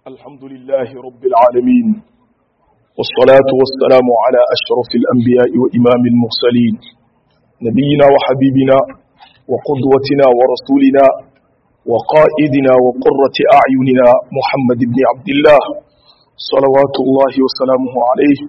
الحمد لله رب العالمين والصلاة والسلام على أشرف الأنبياء وإمام المرسلين نبينا وحبيبنا وقدوتنا ورسولنا وقائدنا وقرة أعيننا محمد بن عبد الله صلوات الله وسلامه عليه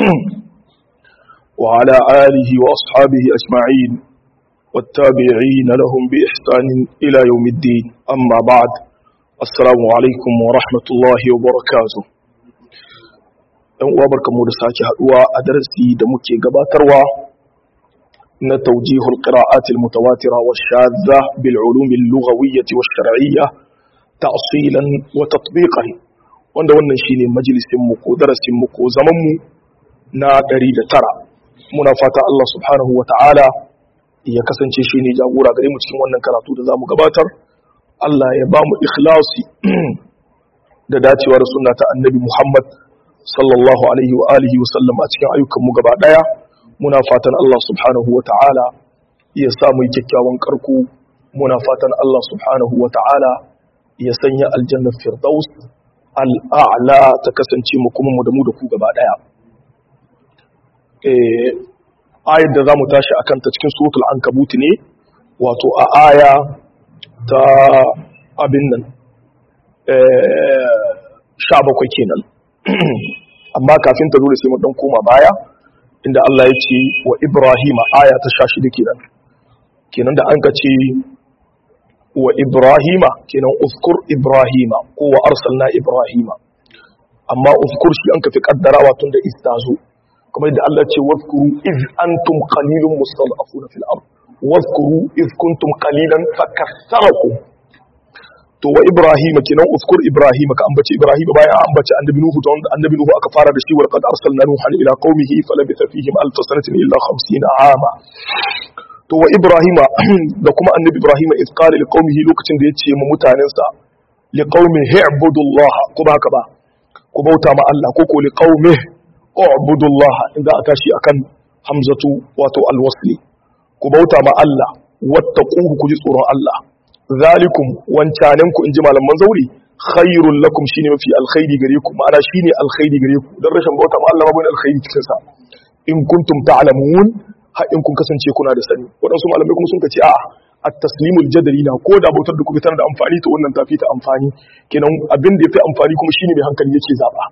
وعلى آله وأصحابه أجمعين والتابعين لهم بإحسان إلى يوم الدين أما بعد السلام عليكم ورحمة الله وبركاته ɗan uwa barkamu da sake haduwa a darasi da muke gabatarwa na taujihul qira'at al-mutawatira wa shadha bil ulum al-lughawiyyah wa shar'iyyah ta'silan wa tatbiqan wanda wannan shine majalisin mu ko darasin mu ko zaman mu na 109 muna fata Allah subhanahu wa ta'ala ya kasance shine jagora gare mu cikin wannan karatu da zamu gabatar Allah ya ba mu ikhlasi da dacewa da sunna ta annabi Muhammad sallallahu alaihi wa alihi wa sallam a cikin ayyukanmu gaba daya muna fatan Allah subhanahu wa ta'ala ya sa mu kyakkyawan karko muna fatan Allah subhanahu wa ta'ala ya sanya aljanna firdaus al'a'la ta kasance mu kuma mu da mu da ku gaba daya eh ayar da zamu tashi akan ta cikin suratul ankabut ne wato a aya ta abin nan sha bakwai kenan amma kafin ta dole sai mu dan koma baya inda Allah ya ce wa Ibrahim aya ta sha shida kenan kenan da an ka ce wa Ibrahima kenan uzkur Ibrahima ko wa arsalna Ibrahima amma uzkur shi an ka fi kaddarawa tun da istazo kamar da Allah ce wazkuru iz antum qalilun mustad'afuna fil ard wazkuru iz kuntum qalilan fakassarakum to wa ibrahima kenan uskur ibrahima ka ambaci ibrahima bayan an ambaci annabi nuhu to annabi nuhu aka fara da shi wa qad arsalna nuhan ila qaumihi falabitha fihim alf sanatin illa 50 ama to wa ibrahima da kuma annabi ibrahima iz qala li qaumihi lokacin da yace mu mutanensa li qaumihi ibudullaha ko ba haka ba ku bauta ma Allah ko ko li qaumihi ubudullaha inda aka shi akan hamzatu wato alwasli ku bauta ma Allah wattaquhu ku ji tsoron Allah zalikum wancanen ku inji malaman zauri khairul lakum shine mafi alkhairi gare ku ma'ana shine alkhairi gare ku dan rashin bauta ma Allah babu alkhairi cikin sa in kuntum ta'lamun har in kun kasance kuna da sani wadansu malamai kuma sun kace a'a at-taslimul jadali na ko da bautar da kuka tana da amfani to wannan tafi ta amfani kenan abin da yafi amfani kuma shine mai hankali yake zaba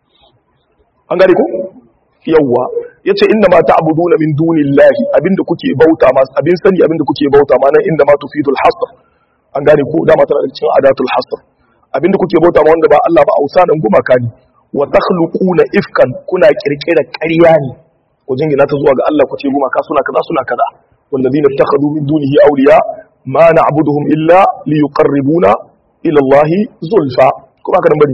an gane ko yawwa yace inda ma ta'buduna min dunillahi abinda kuke bauta ma abin sani abinda kuke bauta ma nan inda ma tufidul hasr an gane ko dama tana da cikin adatul hasr abinda kuke bauta ma wanda ba Allah ba ausanan gumaka ne wa takhluquna ifkan kuna kirkira ƙarya ne ku jingina ta zuwa ga Allah ku ce gumaka suna kaza suna kaza walladhina ittakhadhu min dunihi awliya ma na'buduhum illa liyuqarribuna ila Allah zulfa kuma haka nan bane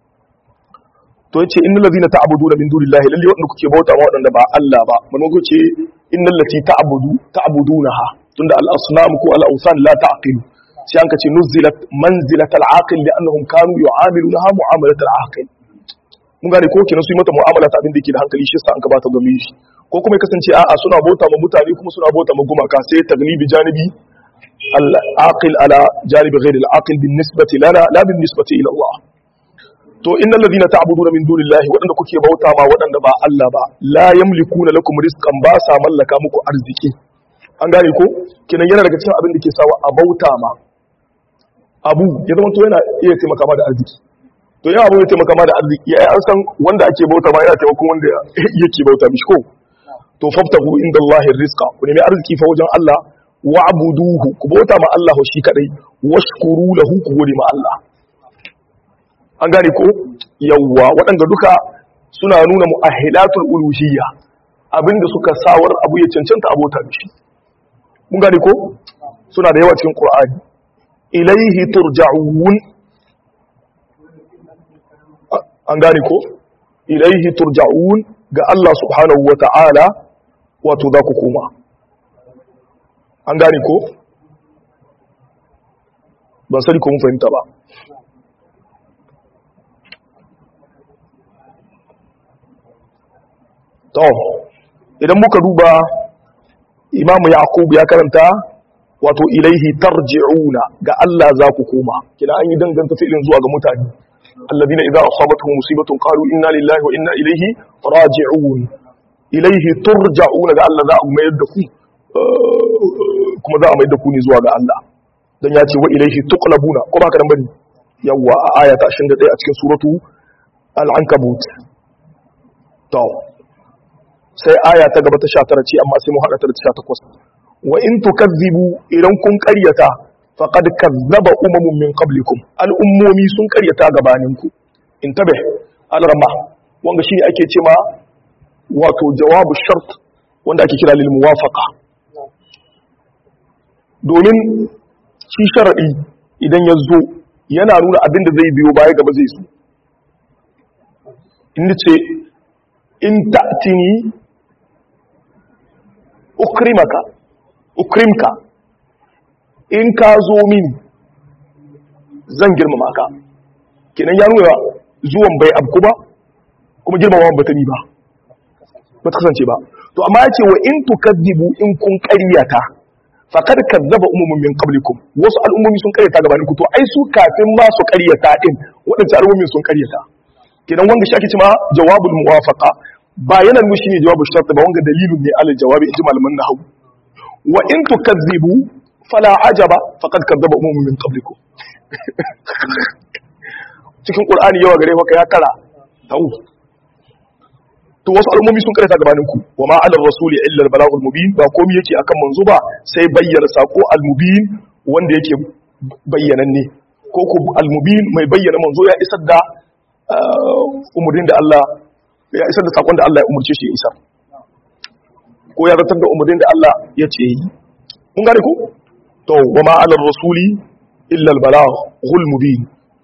to yace innal ladhina ta'buduna min dunillahi lalle wanda kuke bauta ma wadanda ba Allah ba mun ku ce innal lati ta'budu ta'budunaha tunda al-asnam ko al-awsan la ta'qilu sai an kace nuzilat manzilat al-aqil li'annahum kanu yu'amilunaha mu'amalat al-aqil mun gane ko kenan su yi mata mu'amala ta abin da yake da hankali shi yasa an ka bata gami shi ko kuma ya kasance a'a suna bauta ma mutane kuma suna bauta ma gumaka sai taglibi janibi al-aqil ala janibi ghayr al-aqil bin nisbati lana la bin nisbati ila Allah to innal ladina ta'buduna min dunillahi wadanda kuke bauta ma wadanda ba Allah ba la yamlikuna lakum rizqan ba sa mallaka muku arziki an gane ko kenan yana daga cikin abin da ke sawa a bauta ma abu ya zama to yana iya taimaka ma da arziki to yana abu ya taimaka ma da arziki ai an san wanda ake bauta ma yana taimakon wanda yake bauta mishi ko to faftahu indallahi rizqa ku nemi arziki fa wajen Allah wa'buduhu ku bauta ma Allah shi kadai washkuru lahu ku gode ma Allah an gane ko yawwa waɗanda duka suna nuna mu'ahilatul uluhiyya abinda suka sawar abu ya cancanta abota da shi mun gane ko suna da yawa cikin qur'ani ilaihi turja'un an gane ko ilaihi turja'un ga Allah subhanahu wata'ala wato za ku koma an gane ko ban sani ko mun fahimta ba to idan muka duba imamu yaqub ya karanta wato ilaihi tarji'una ga Allah za ku koma kina an yi danganta fi'ilin zuwa ga mutane alladhina idza asabatuhum musibatun qalu inna lillahi wa inna ilayhi raji'un ilayhi turja'un ga Allah za a mayar da ku kuma za a mayar da ku ne zuwa ga Allah dan ya ce wa ilayhi tuqlabuna ko ba ka dan bane yawa a aya ta 21 a cikin suratu al-ankabut to sai aya ta gaba ta 19 ce amma sai mu hada ta da 18 wa in tukazzibu idan kun ƙaryata faqad kazzaba umamun min qablikum al'ummomi sun ƙaryata gabaninku intabe al-rama wanda shine ake cewa wato jawabu shart wanda ake kira lil muwafaqa domin shi sharadi idan ya zo yana nuna abin da zai biyo baya gaba zai zo inda ce in ta'tini ukrimaka ukrimka in ka zo mini zan girmama ka kenan ya nuna zuwan bai abku ba kuma girmama ba ta ni ba ba ta kasance ba to amma ya ce wa in tukazzibu in kun ƙaryata faqad kazzaba umumun min qablikum wasu al'ummomi sun ƙaryata gabanin ku to ai su kafin ma su ƙaryata din waɗansu al'ummomi sun ƙaryata kenan wanga shi ake cewa jawabul muwafaqa ba yana nuna shine jawabul shart ba wanga dalilun ne alal jawabi inji malaman nahwu wa in tukazzibu fala ajaba faqad kazzaba umumun min qablikum cikin qur'ani yawa gare haka ya kara tau to wasu al'ummomi sun karanta gabanin ku wa ma ala rasuli illa al balagul mubin ba komai yake akan manzo ba sai bayyana sako al mubin wanda yake bayyananne ko ku al mubin mai bayyana manzo ya isar da umurnin da Allah ya isar da sakon da Allah ya umurce shi ya isar ko ya zartar da umurnin da Allah ya ce yi kun gane ku to wa ma ala rasuli illa al balaghul mubin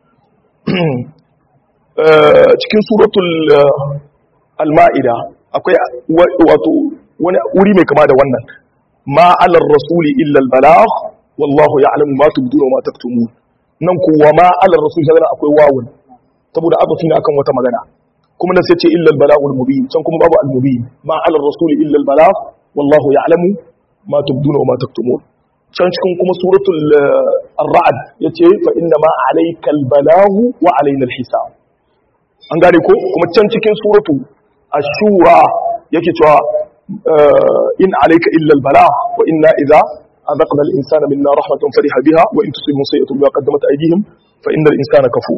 cikin suratul al-ma'ida akwai wato wani wuri mai kama da wannan ma alar rasuli illa al-balagh wallahu ya'lamu ma tubduna wa ma taktumun nan kuwa ma alar rasuli sai akwai wawun saboda azafi ne akan wata magana kuma nan sai ce illa al-balaghul mubin can kuma babu al-mubin ma alar rasuli illa al-balagh wallahu ya'lamu ma tubduna wa ma taktumun can cikin kuma suratul ar-ra'd yace fa inna ma alayka al-balaghu wa alayna al-hisab an gane ko kuma can cikin suratu ashura yake cewa in alayka illa al-balagh wa inna idha adaqna al-insana minna rahmatan fariha biha wa in tusibhum sayi'atun bima qaddamat aydihim fa inna al-insana kafur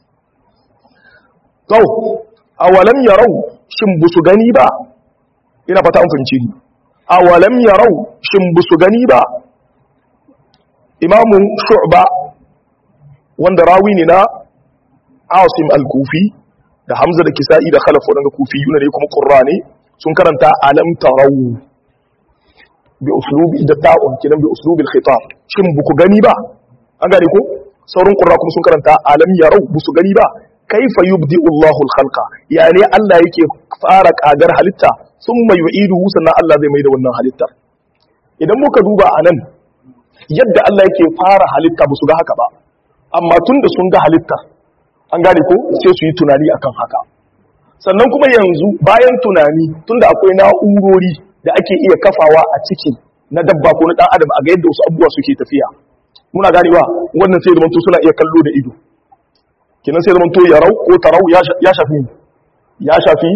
to awalam yarau shin busu gani ba ina fata an fahimce ni awalam yarau shin busu gani ba imamu shu'ba wanda rawi ne na asim al-kufi da hamza da kisa'i da khalaf wadanda kufi yuna ne kuma qurra ne sun karanta alam tarau bi uslubi da ta'un kinan bi uslubi al-khitab shin buku gani ba an gane ko sauran qurra kuma sun karanta alam yarau busu gani ba kaifa yubdi Allahu al-khalqa yani Allah yake fara kagar halitta thumma yu'iduhu sannan Allah zai mai da wannan halittar idan muka duba anan yadda Allah yake fara halitta ba su ga haka ba amma tun da sun ga halitta an gane ko sai su yi tunani akan haka sannan kuma yanzu bayan tunani tun da akwai na'urori da ake iya kafawa a ciki na dabba ko na dan adam a ga yadda wasu abubuwa suke tafiya muna ganewa wannan sai zamanto suna iya kallo da ido kenan sai zamanto yarau ko tarau ya shafi ya shafi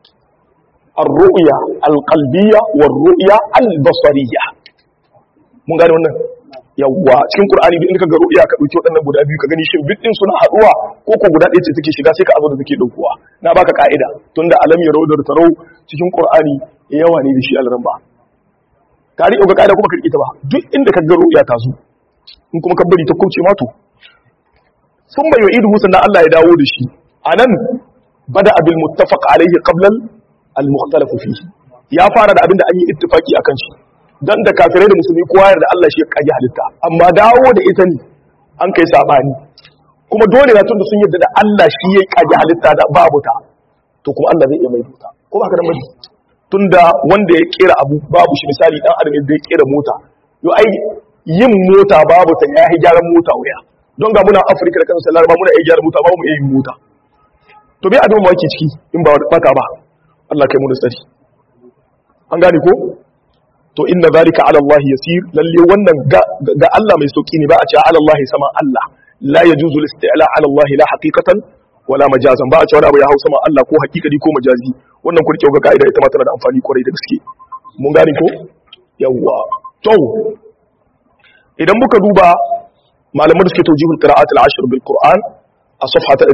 الرؤيا القلبية والرؤيا البصرية mun gane wannan yawwa cikin qur'ani duk inda kaga ru'ya ka dauki wadannan guda biyu ka gani shin bidin suna haduwa ko ko guda ɗaya ce take shiga sai ka azo da take daukowa na baka ka'ida tunda alam ya rawdar tarau cikin qur'ani yawa ne da shi alran ba ka ri ga ka'ida kuma ka ta ba duk inda kaga ru'ya ta zo in kuma ka bari ta kauce ma to sun bai yu'idu sannan Allah ya dawo da shi anan bada abil muttafaq alaihi qabla al mukhtalaf fihi ya fara da abin da an yi ittifaki akan shi dan da kafirai da musulmi kowa yarda Allah shi ya kage halitta amma dawo da ita ne an kai sabani kuma dole na tunda sun yarda da Allah shi ya kage halitta da babu ta to kuma Allah zai iya mai ta ko ba ka da mai tunda wanda ya kera abu babu shi misali dan adam da ya kera mota yo ai yin mota babu ta ya yi gyaran mota wuya don ga muna Afirka da kansu Laraba muna iya gyaran mota ba mu iya yin mota to bai abin wake ciki in ba baka ba Allah kai mu da tsari an gane ko to inna zalika ala Allah yasir lalle wannan ga Allah mai sauki ne ba a ce ala Allah sama Allah la yajuzu al-isti'la ala Allah la haqiqatan wala majazan ba a cewa abu ya hausa ma Allah ko hakikani ko majazi wannan ku rike ga kaida ita ma tana da amfani kwarai da gaske mun gane ko yawwa to idan muka duba malaman da suke tawjihul qira'at al-ashr bil qur'an a safha ta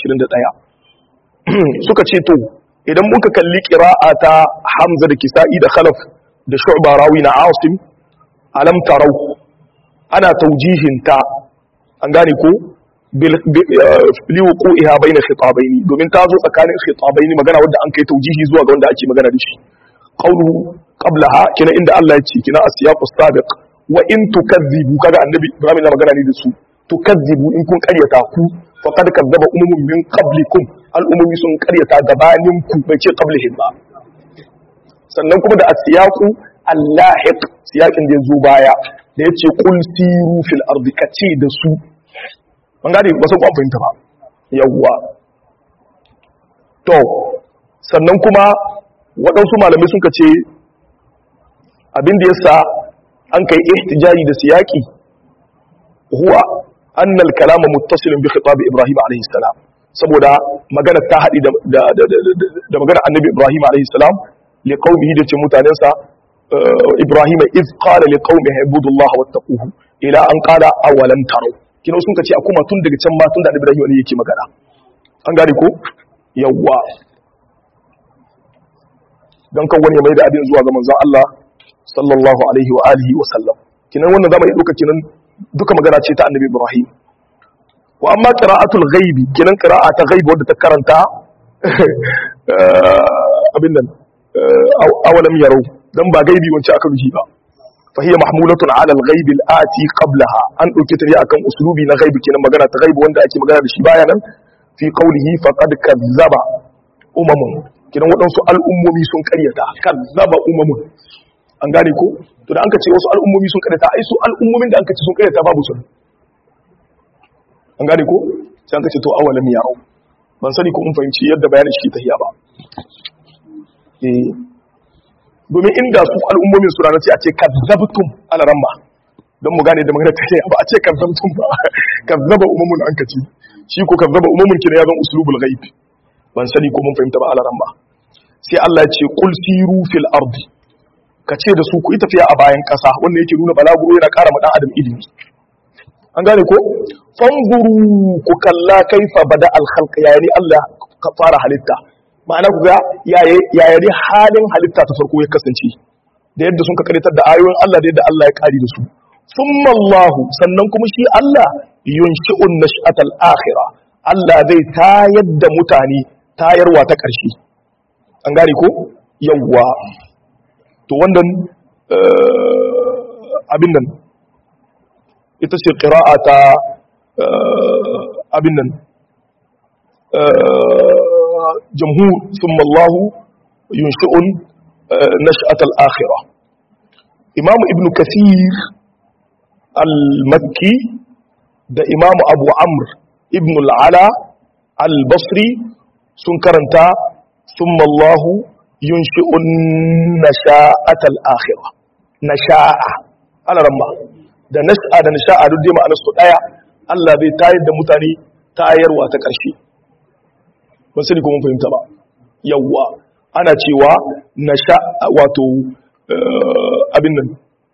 221 suka ce to idan muka kalli qira'a ta hamza da kisa'i da khalaf da shu'ba rawi na asim alam tarau ana tawjihin ta an gane ko liwuqu'iha bayna khitabaini domin ta zo tsakanin khitabaini magana wanda an kai tawjihi zuwa ga wanda ake magana da shi qawluhu qablaha kina inda Allah ya ce kina asiyaqu sabiq wa in tukazzibu kaga annabi Ibrahim na magana ne da su tukazzibu in kun karyata ku faqad kazzaba umumun min qablikum al'umumi sun karyata gabanin ku bai ce qablihim ba sannan kuma da asiyaqu allahiq siyakin da yazo baya da yace qul siru fil ardi kace da su an gane ba san ku fahimta ba yawwa to sannan kuma waɗansu malamai sun ce abin da yasa an kai ihtijaji da siyaki huwa anna al-kalama muttasilun bi khitab Ibrahim alayhi salam saboda magana ta hadi da da da magana annabi Ibrahim alayhi salam li qaumihi da ce mutanensa Ibrahim iz qala li qaumihi ibudullaha wattaquhu ila an qala awalan taru kina sun kace akuma tun daga can ma tun da Ibrahim ne yake magana an gane ko yawwa dan kan wani mai da abin zuwa ga manzon Allah sallallahu alaihi wa alihi wa sallam kinan wannan zamu yi duka kinan duka magana ce ta annabi Ibrahim wa amma qira'atul ghaibi kinan qira'a ta ghaibi wadda ta karanta abin nan awalam yarau dan ba gaibi wance aka ruhi ba fa hiya mahmulatun ala al-ghaibi al-ati qablaha an dauke ta ne akan uslubi na ghaibi kinan magana ta ghaibi wanda ake magana da shi baya nan fi qawlihi faqad kazzaba umamun kinan waɗansu al'ummomi sun karyata kazzaba umamun an gane ko to da an ka ce wasu al'ummomi sun karyata ai su al'ummomin da an ka ce sun karyata babu sun an gane ko sai an ka ce to awalam yarau ban sani ko mun fahimci yadda bayanin shi ta hiya ba eh domin inda su al'ummomin su ranar ce a ce kazzabtum ala ramma don mu gane da magana ta hiya ba a ce kazzabtum ba kazzaba umumun an ka ce shi ko kazzaba umumun kina ya zan uslubul ghaib ban sani ko mun fahimta ba ala ramma sai Allah ya ce qul siru fil ardi ka ce da su ku yi tafiya a bayan ƙasa wanda yake nuna balaguro yana ƙara ma ɗan adam ilimi an gane ko fanguru ku kalla kaifa bada alkhalq yayi Allah ka fara halitta ma'ana ku ga yayi halin halitta ta farko ya kasance da yadda sun ka karitar da ayoyin Allah da yadda Allah ya kari da su thumma Allah sannan kuma shi Allah yunshi'un nash'atal akhirah Allah zai tayar da mutane tayarwa ta ƙarshe an gane ko yawwa to wannan abin nan ita ce ƙira'a ta abin nan jamhur sun mallahu yunshi'un nash'at al-akhirah imamu ibn kasir al-makki da imamu abu amr ibn al-ala al-basri sun karanta sun mallahu yunshi'un nasha'atal akhirah nasha'a ala ramma da nas'a da nasha'a duk dai ma'anar su daya Allah zai tayar da mutane tayarwa ta ƙarshe ban sani ko mun fahimta ba yawwa ana cewa nasha wato abin nan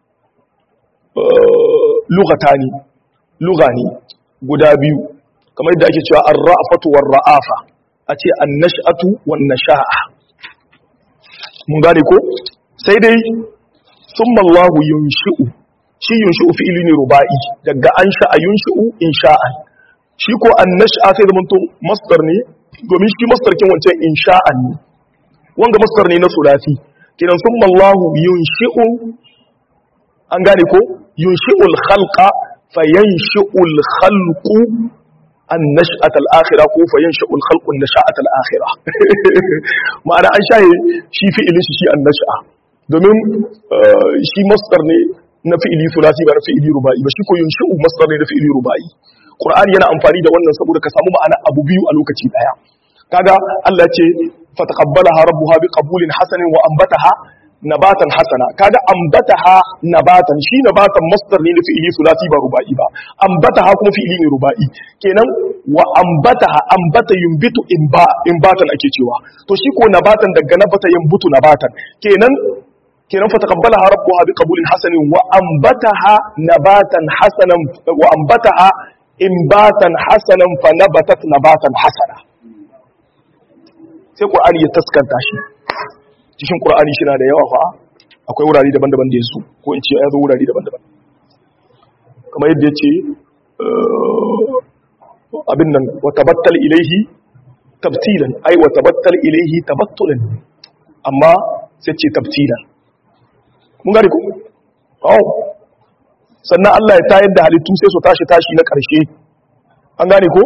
lughatani lughani guda biyu kamar yadda ake cewa ar-ra'fatu war-ra'afa a ce an-nash'atu wan-nasha'a mun gane ko sai dai summa Allahu yunshi'u shi yunshi'u fi'ili ne ruba'i daga an sha'a yunshi'u insha'an shi ko annash'a sai da to masdar ne domin shi masdar kin wancan insha'an ne wanga masdar ne na sulasi kidan summa Allahu yunshi'u an gane ko yunshi'ul khalqa fayanshi'ul khalqu النشأة الآخرة كو فينشأ الخلق النشأة الآخرة معنى أن شاهي شي فعل شي النشأة domin shi masdar ne na fi'ili sulasi ba na fi'ili rubai ba shi ko yunshi'u masdar ne na fi'ili rubai qur'ani yana amfani da wannan saboda ka samu ma'ana abu biyu a lokaci daya kaga Allah ce fataqabbalaha rabbuha biqabulin hasanin wa anbataha nabatan hasana kaga ambataha nabatan shi nabatan masdar ne na fi'ili sulasi ba ruba'i ba ambataha kuma fi'ili ne ruba'i kenan wa ambataha ambata yumbitu imba imbatan ake cewa to shi ko nabatan daga nabata yumbutu nabatan kenan kenan fa taqabbalaha rabbuha biqabulin hasanin wa ambataha nabatan hasanan wa ambataha imbatan hasanan fa nabatat nabatan hasana sai qur'ani ya taskanta shi cikin qur'ani shi na da yawa fa akwai wurare daban-daban da yasu ko in ce ya zo wurare daban-daban kamar yadda yace abin nan wa tabattal ilaihi tabtilan ai wa tabattal ilaihi tabattulan amma sai ce tabtilan mun gane ku oh sannan Allah ya tayar da halittu sai su tashi tashi na ƙarshe an gane ko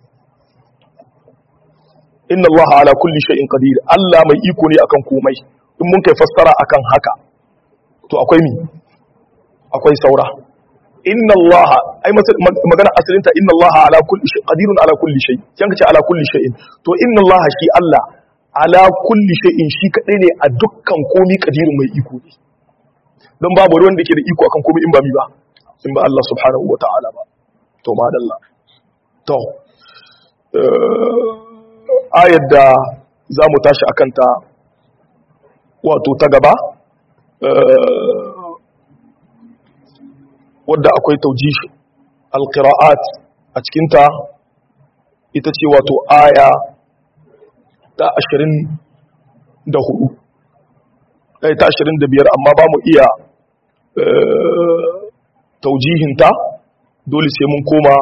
inna Allah ala kulli shay'in qadir Allah mai iko ne akan komai in mun kai fassara akan haka to akwai mi akwai saura inna Allah ai magana asalinta inna Allah ala kulli shay qadirun ala kulli shay kan kace ala kulli shay'in to inna Allah shi Allah ala kulli shay'in shi kadai ne a dukkan komai qadirun mai iko ne don babu wanda ke da iko akan komai in ba mi ba in ba Allah subhanahu wa ta'ala ba to madalla to ayar da za mu tashi akan ta wato ta gaba wadda akwai taujish alqira'at a cikinta ita ce wato aya ta 24 ta 25 amma ba mu iya taujihinta dole sai mun koma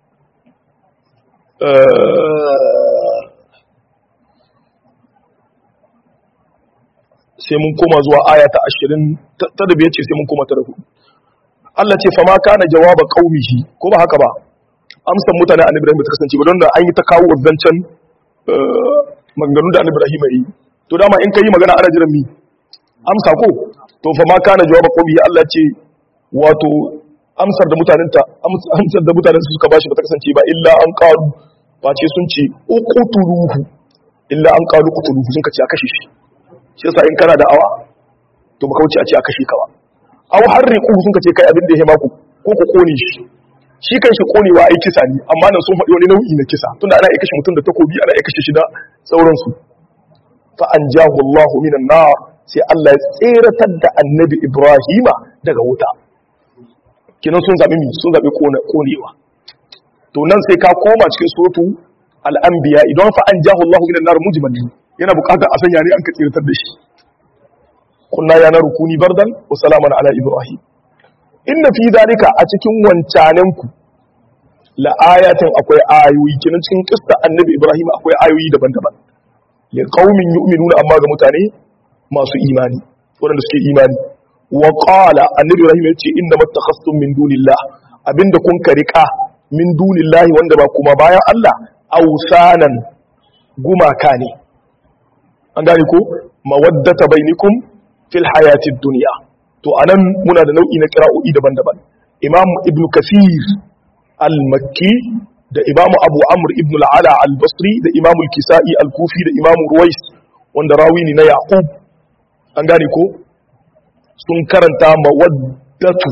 sai mun koma zuwa aya ta ashirin ta da biyar ce sai mun koma ta da hudu Allah ce fama kana jawaba qaumihi ko ba haka ba amsan mutane annabi Ibrahim ta kasance ba don da an yi ta kawo zancen maganganun da annabi Ibrahim yi to dama in kai magana ana jiran mi amsa ko to fama kana jawaba qaumihi Allah ce wato amsar da mutanen ta amsar da mutanen su suka bashi ba ta kasance ba illa an qalu face sun ce uqtuluhu illa an qalu qutuluhu sun kace a kashe shi shi yasa in kana da awa to baka wuce a ce a kashe ka ba aw harriqu sun kace kai abin da ya maku ko ku kone shi shi kan shi konewa ai kisa ne amma nan sun faɗi wani nau'i na kisa tunda ana iya kashe mutum da takobi ana iya kashe shi da sauransu fa anjahu Allah minan nar sai Allah ya tseratar da annabi Ibrahima daga wuta kinan sun zabi mi sun zabi konewa to nan sai ka koma cikin suratu al-anbiya idan fa anjahu Allah minan nar mujmal yana bukatar a sanya ne an ka tseratar da shi kunna ya naru kuni bardan wa salaman ala ibrahim inna fi zalika a cikin wancanen ku la ayatin akwai ayoyi kinan cikin kissa annabi ibrahim akwai ayoyi daban-daban li qaumin yu'minuna amma ga mutane masu imani wanda suke imani wa qala annabi ibrahim yace inna mattakhastum min dunillah abinda kun karika min dunillahi wanda ba kuma bayan Allah ausanan gumaka ne an gane ko mawaddata bainikum fil hayatid dunya to anan muna da nau'i na qira'o'i daban-daban imam ibn kasir al-makki da imam abu amr ibn al-ala al-basri da imam al-kisai al-kufi da imam ruwais wanda rawi ne na yaqub an gane ko sun karanta mawaddatu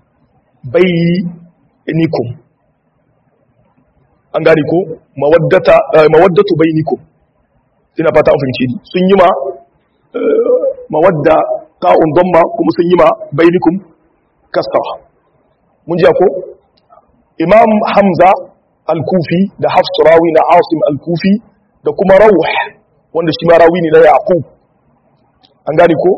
bainikum an gane ko mawaddata mawaddatu bainikum ina fata an fahimci ni sun yi ma mawadda ta'un damma kuma sun yi ma bainikum kastawa mun ji ko imam hamza al-kufi da hafs rawi na asim al-kufi da kuma rawh wanda shi ma rawi ne na yaqub an gane ko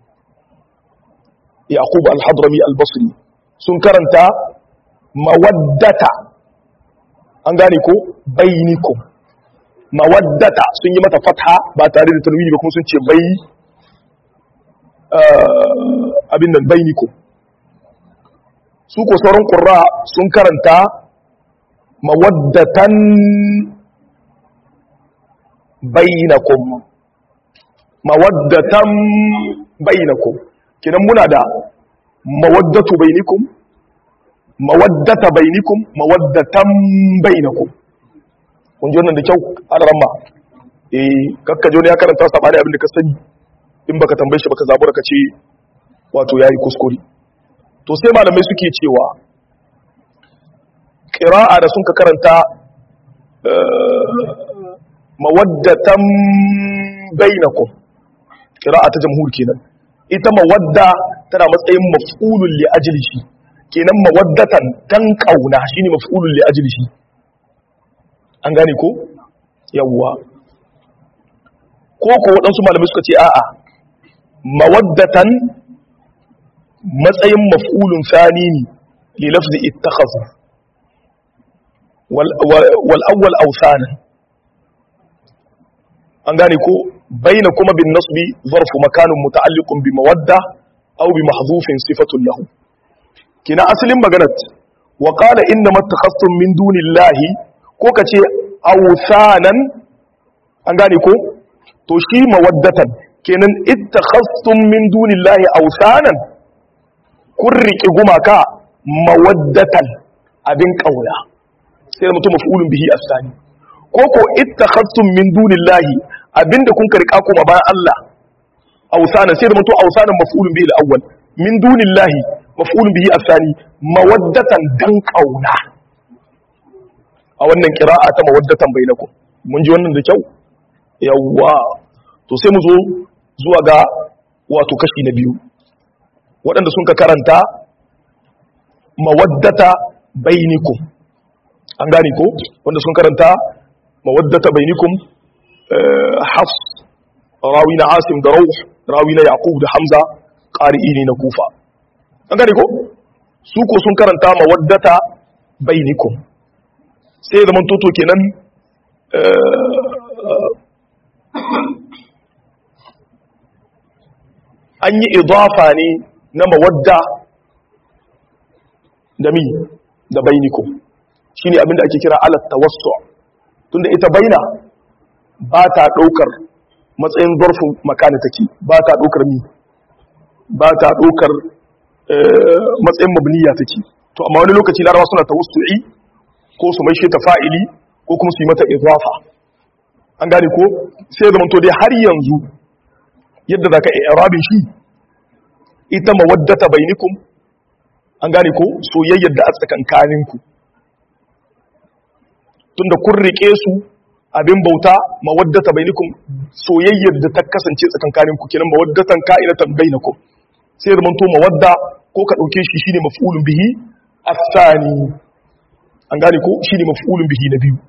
yaqub al-hadrami al-basri sun karanta mawaddata an gane ko bainikum mawaddata sun yi mata fatha ba tare da tanwini ba kuma sun ce bai abin nan bainikum su ko sauran qurra sun karanta mawaddatan bainakum mawaddatan bainakum kidan muna da mawaddatu bainikum mawaddata bainikum mawaddatan bainakum kun ji wannan da kyau a ramma eh kakka jo ne ya karanta sabani abin da ka sani in baka tambaye shi baka zabura ka ce wato yayi kuskure to sai malamai suke cewa qira'a da sun ka karanta mawaddatan bainakum qira'a ta jamhur kenan ita mawadda tana matsayin maf'ulun li ajlihi kenan mawaddatan dan kauna shine maf'ulun li ajlihi an gane ko yawwa ko ko waɗansu malamai suka ce a'a mawaddatan matsayin maf'ulun sani ne li lafzi ittakhadhu wal wal awwal awsanan an gane ko baina kuma bin nasbi zarfu makanin muta'alliqun bi mawadda aw bi mahdhufin sifatun lahu kina asalin maganar wa qala inna mattakhastum min dunillahi ko kace awsanan an gane ko to shi mawaddatan kenan ittakhastum min dunillahi awsanan kun riƙe gumaka mawaddatan abin kauna sai mutum maf'ulun bihi asani ko ko ittakhastum min dunillahi abinda kun karika kuma bayan Allah awsana sai da mutum awsanan maf'ulun bihi al-awwal min dunillahi maf'ulun bihi asani mawaddatan dan kauna a wannan qira'a ta mawaddatan bainakum mun ji wannan da kyau yawwa to sai mu zo zuwa ga wato kashi na biyu waɗanda sun ka karanta mawaddata bainikum an gane ko wanda sun karanta mawaddata bainikum hafs rawi na asim da rauh rawi na yaqub da hamza qari'i ne na kufa an gane ko su ko sun karanta mawaddata bainikum sai zaman toto kenan an yi idafa ne na mawadda da mi da bainikum shine abinda ake kira alat tawassu tunda ita baina ba ta daukar matsayin zarfin makana take ba ta daukar mi ba ta daukar matsayin mabniya take to amma wani lokaci larabawa suna tawassu'i ko su maishe ta fa'ili ko kuma su yi mata idafa an gane ko sai zaman to dai har yanzu yadda zaka i'rabin shi ita mawaddata bainikum an gane ko soyayyar da a tsakankaninku tunda kun rike su abin bauta mawaddata bainikum soyayyar da ta kasance tsakankaninku kenan mawaddatan ka'inatan bainakum sai zaman to mawadda ko ka dauke shi shine maf'ulun bihi asani an gane ko shine maf'ulun bihi na biyu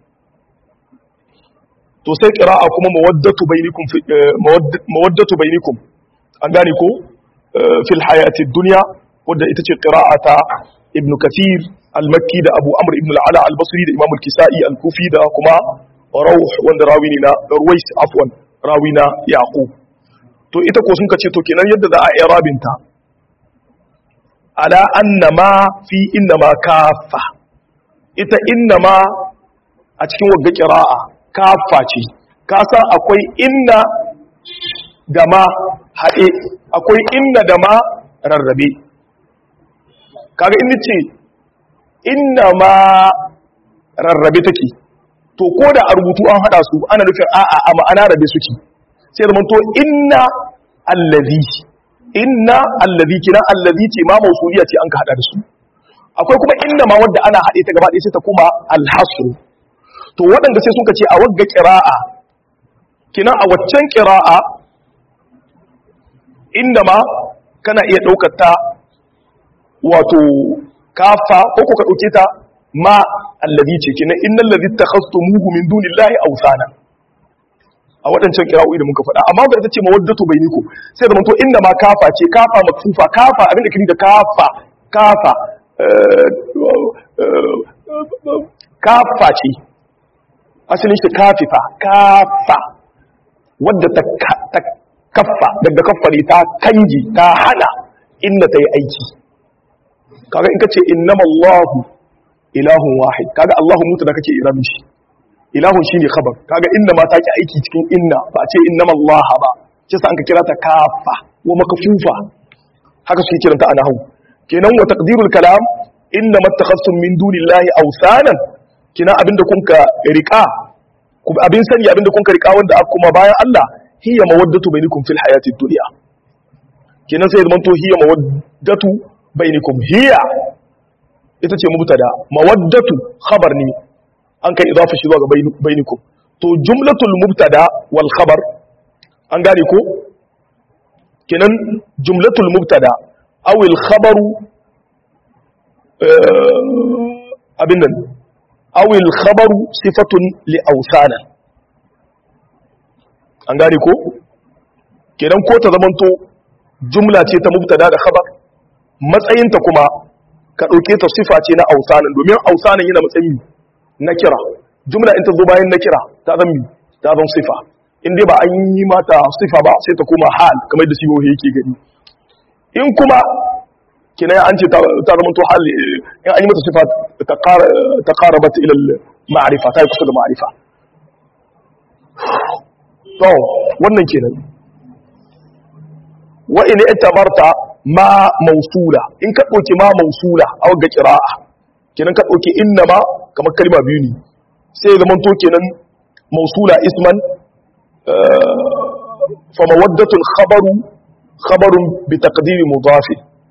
to sai qira'a kuma mawaddatu bainikum mawaddatu bainikum an gane ko fil hayati dunya wadda ita ce qira'ata ibn kathir al-makki da abu amr ibn al-ala al-basri da imam al-kisai al-kufi da kuma rawh wanda rawi ne na ruwais afwan rawi na yaqub to ita ko sun kace to kenan yadda za a i'rabinta ala annama fi innama kafa ita innama a cikin wagga qira'a kafa ce ka san akwai inna da ma haɗe akwai inna da ma rarrabe kaga inda ce inna ma rarrabe take to ko da a rubutu an haɗa su ana nufin a'a a ma'ana rabe suke sai da to inna allazi inna allazi kina allazi ce ma mausuliya ce an ka haɗa da su akwai kuma inna ma wadda ana haɗe ta gaba ɗaya sai ta kuma alhasru to waɗanda sai suka ce a wagga ƙira'a kina a waccan ƙira'a inda ma kana iya ɗaukar ta wato kafa ko ka ɗauke ta ma allazi ce kina innal ladhi takhastumuhu min dunillahi awsana a waɗancan ƙira'o'i da muka faɗa amma ga ta ce mawaddatu bainikum sai da to inda ma kafa ce kafa makfufa kafa abinda kiri da kafa kafa kafa ce asalin shi kafifa kafa wadda ta kaffa daga kaffari ta kanji ta hana inda ta yi aiki kaga in ka ce innama Allahu ilahun wahid kaga Allahu mutu da kake iramin shi ilahun shi ne khabar kaga inda ma ta ki aiki cikin inna ba ce innama Allah ba ce sa an ka kira ta kafa wa makafufa haka suke kiranta a nahu kenan wa taqdirul kalam inna mattakhasum min dunillahi awsanan kina abinda kun ka rika abin sani abinda kun ka rika wanda aka kuma bayan Allah hiya mawaddatu bainakum fil hayati dunya kenan sai zaman to hiya mawaddatu bainakum hiya ita ce mubtada mawaddatu khabar ne an kai idafa shi zuwa ga bainakum to jumlatul mubtada wal khabar an gane ko kenan jumlatul mubtada aw al khabaru abin nan aw al khabaru sifatun li awsana an gane ko kenan ko ta zamanto jumla ce ta mubtada da khabar matsayinta kuma ka dauke ta sifa ce na awsanan domin awsanan yana matsayi na kira jumla in ta zo bayan na kira ta zan ta zan sifa in dai ba an yi mata sifa ba sai ta koma hal kamar da sibohi yake gani in kuma kina an ce ta zama to hal in an yi mata sifa ta qarabat ila ma'rifa ta yi kusa da ma'rifa to wannan kenan wa in itabarta ma mausula in ka dauki ma mausula a ga qira'a kenan ka dauki inna ma kamar kalma biyu ne sai ya zamanto kenan mausula isman fa mawaddatul khabaru khabarun bi taqdiri mudafi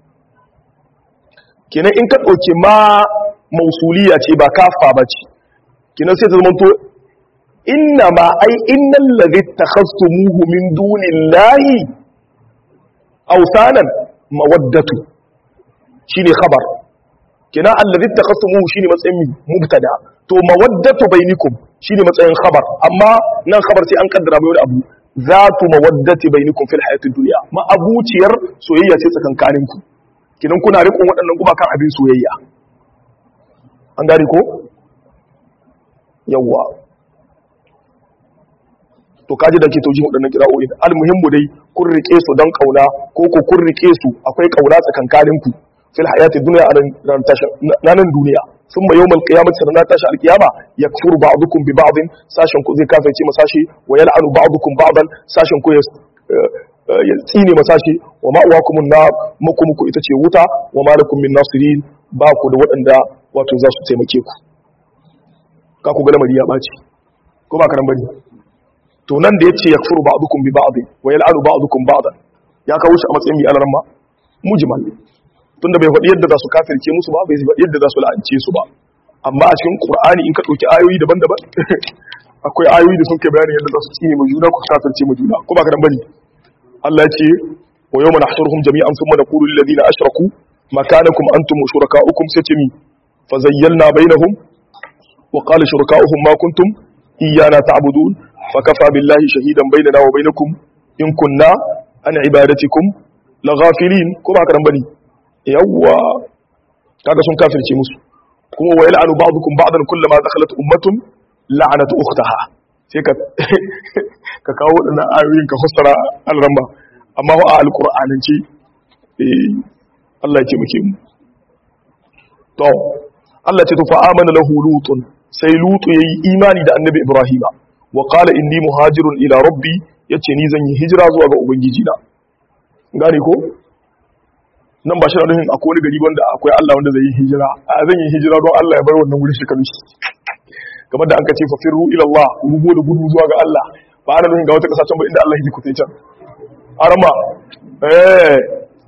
kenan in ka dauki ma mausuliya ce ba kafa ba ce kenan sai ta zamanto inna ma ai innal ladhi takhastumuhu min dunillahi awsanan mawaddatu shine khabar kenan alladhi takhastumuhu shine matsayin mubtada to mawaddatu bainakum shine matsayin khabar amma nan khabar sai an kaddara mai wani abu zatu mawaddati bainakum fil hayatid dunya ma abuciyar soyayya ce tsakankanin ku kidan kuna rikon waɗannan kuma kan abin soyayya an gari ko yawa to kaji da ke tauji waɗannan kira'o'i almuhimmu dai kun rike su don kauna ko ko kun rike su akwai kauna tsakankanin ku fil hayatid dunya a nan duniya ثم يوم القيامة سنة تاشا القيامة يكفر بعضكم ببعض ساشن كو زي كافر تي مساشي ويلعن بعضكم بعضا ساشن كو يتيني مساشي وما أواكم النار مكم كو إتشي وتا وما لكم من ناصرين باكو دو وطندا واتو زاسو تيمكيكو كاكو غنم دي ياباتي كما كان بني to nan da yace yakfuru ba'dukum bi ba'd wa yal'anu ba'dukum ba'dan ya kawo shi a matsayin bi alaramma mujmal tunda bai faɗi yadda za su kafirce musu ba bai faɗi yadda za su la'ance su ba amma a cikin qur'ani in ka ɗauki ayoyi daban-daban akwai ayoyi da sun kai bayani yadda za su tsine mu juna ko kafirce mu juna ko ba ka dan bane Allah ya ce wa yawma nahshuruhum jami'an thumma naqulu lil ladina ashraku makanakum antum wa shurakaukum satimi fazayyalna bainahum wa qala shurakauhum ma kuntum iyyana ta'budun fakafa billahi shahidan bainana wa bainakum in kunna an ibadatikum laghafilin ko ba ka dan bane yawwa kaga sun kafirce musu kuma wa yal'anu ba'dukum ba'dan kullama dakhalat ummatun la'anat ukhtaha sai ka ka kawo wadannan ayoyin ka fassara al-ramba amma wa al-qur'anin ce eh Allah ya ce muke mu to Allah ce to fa amana lahu lutun sai lutu yayi imani da annabi ibrahima wa qala inni muhajirun ila rabbi yace ni zan yi hijira zuwa ga ubangiji na gane ko nan ba shi na nufin akwai wani gari wanda akwai Allah wanda zai yi hijira a zan yi hijira don Allah ya bar wannan wuri shekaru shi kamar da an kace fa firru ila Allah rubo da gudu zuwa ga Allah ba ana nufin ga wata kasa can ba inda Allah ya kutai can arama eh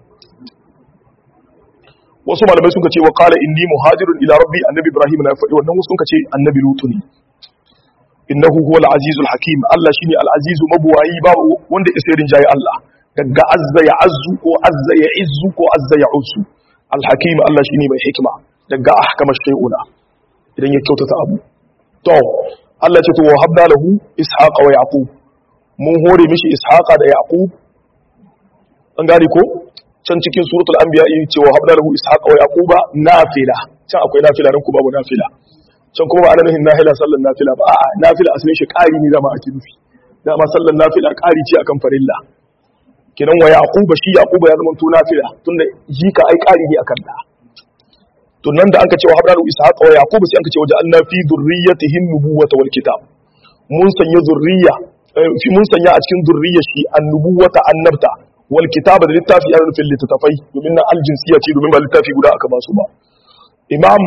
wasu malamai sun ce wa qala inni muhajirun ila rabbi annabi ibrahim na faɗi wannan wasu sun ce annabi lutu ne innahu huwal azizul hakim Allah shine al azizu mabuwayi babu wanda ya sayrin jayi Allah daga azza ya azzu ko azza ya izzu ko azza ya uzzu alhakim Allah shine mai hikima daga ahkama shay'una idan ya kyautata abu to Allah ce to wa habna lahu ishaqa wa yaqub mun hore mishi ishaqa da yaqub an gane ko can cikin suratul anbiya yi ce wa habna lahu ishaqa wa yaquba nafila can akwai nafila ran ku babu nafila can kuma ba ana nufin nafila sallan nafila ba a'a nafila asalin shi ƙari ne zama ake nufi dama sallan nafila ƙari ce akan farilla kenan wa yaquba shi yaquba ya zama to nafila tunda jika ai ƙari ne akan da to nan da anka ce wa habdalu ishaqa wa yaquba sai anka ce waje anna fi dhurriyyatihin nubuwata wal kitab mun sanya zurriya fi mun sanya a cikin zurriyar shi annubuwata annabta wal kitaba da littafi yana nufin littattafai domin na aljinsiya ce domin ba littafi guda aka ba su ba imam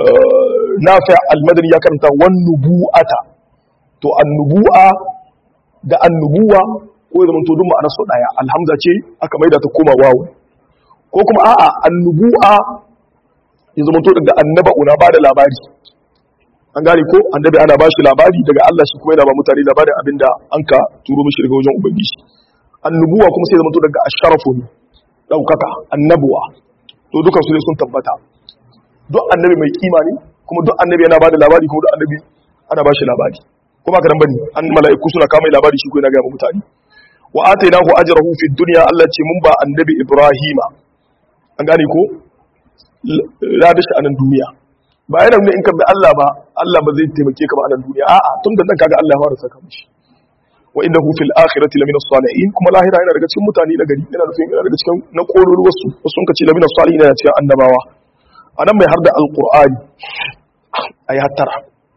nafi al-madani ya karanta wan nubu'ata to annubu'a da annubuwa ko ya zama to duk ma'anar su daya alhamza ce aka maida ta koma wawu ko kuma a'a annubuwa ya zama to daga annaba'u na bada labari an gane ko annabi ana ba shi labari daga Allah shi kuma yana ba mutane labarin abinda an ka turo mishi daga wajen ubangiji annubuwa kuma sai zama to daga asharafu ne daukaka annabuwa to dukan su ne sun tabbata duk annabi mai kima ne kuma duk annabi yana bada labari kuma duk annabi ana ba shi labari kuma ka dan bane an mala'iku suna kama labari shi ko yana ga mutane wa atainahu ajrahu fid dunya Allah ce mun ba annabi Ibrahima an gane ko lada shi a nan duniya ba yana nuna in ka bi Allah ba Allah ba zai taimake ka ba a nan duniya a'a tun da nan kaga Allah ya fara saka mishi wa innahu fil akhirati lamina salihin kuma lahira yana daga cikin mutane na gari yana nufin yana daga cikin na kololu wasu wasu sun kace lamina salihin yana cikin annabawa anan mai harda alqur'ani ayi hattara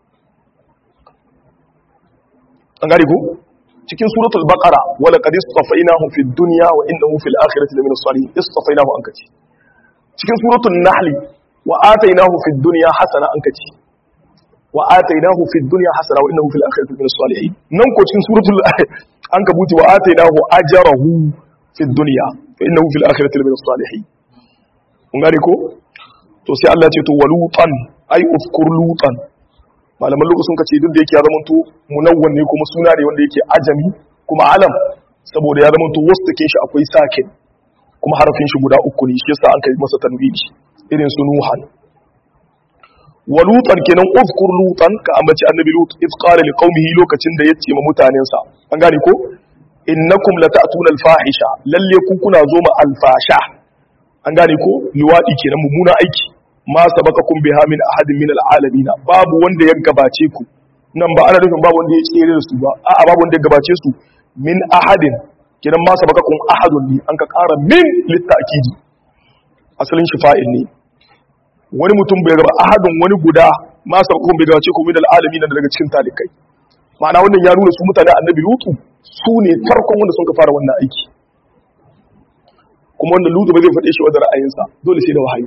an gari ko cikin suratul baqara wala qad istafainahu fid dunya wa innahu fil akhirati lamina salihin istafainahu an kace cikin suratul nahl wa atainahu fid dunya hasana an kace wa atainahu fid dunya hasana wa innahu fil akhirati lamina salihin nan ko cikin suratul ankabuti wa atainahu ajrahu fid dunya wa innahu fil akhirati lamina salihin kun gane ko to sai Allah ya ce to walutan ai ufkur lutan malaman lokacin sun kace duk da yake ya zama to munawwan ne kuma suna ne wanda yake ajami kuma alam saboda ya zama to wasu take shi akwai sakin kuma harafin shi guda uku ne shi yasa an kai masa tanwini irin su nuhan wa lutan kenan uzkur lutan ka ambaci annabi lut iz qala liqaumihi lokacin da yace ma mutanensa an gane ko innakum lata'tuna al-fahisha lalle ku kuna zo ma al-fasha an gane ko liwadi kenan mummuna aiki ma sabaqakum biha min ahadin min al-alamin babu wanda ya gabace ku nan ba ana nufin babu wanda ya tsere da su ba a'a babu wanda ya gabace su min ahadin kenan ma sabaqakum ahadun ne an ka ƙara min litta'kidi asalin shi fa'il ne wani mutum bai gaba ahadun wani guda ma sabaqakum bai gabace ku min al-alamin daga cikin talikai ma'ana wannan ya nuna su mutane annabi lutu su ne farkon wanda sun ka fara wannan aiki kuma wanda lutu ba zai faɗe shi wadda ra'ayinsa dole sai da wahayi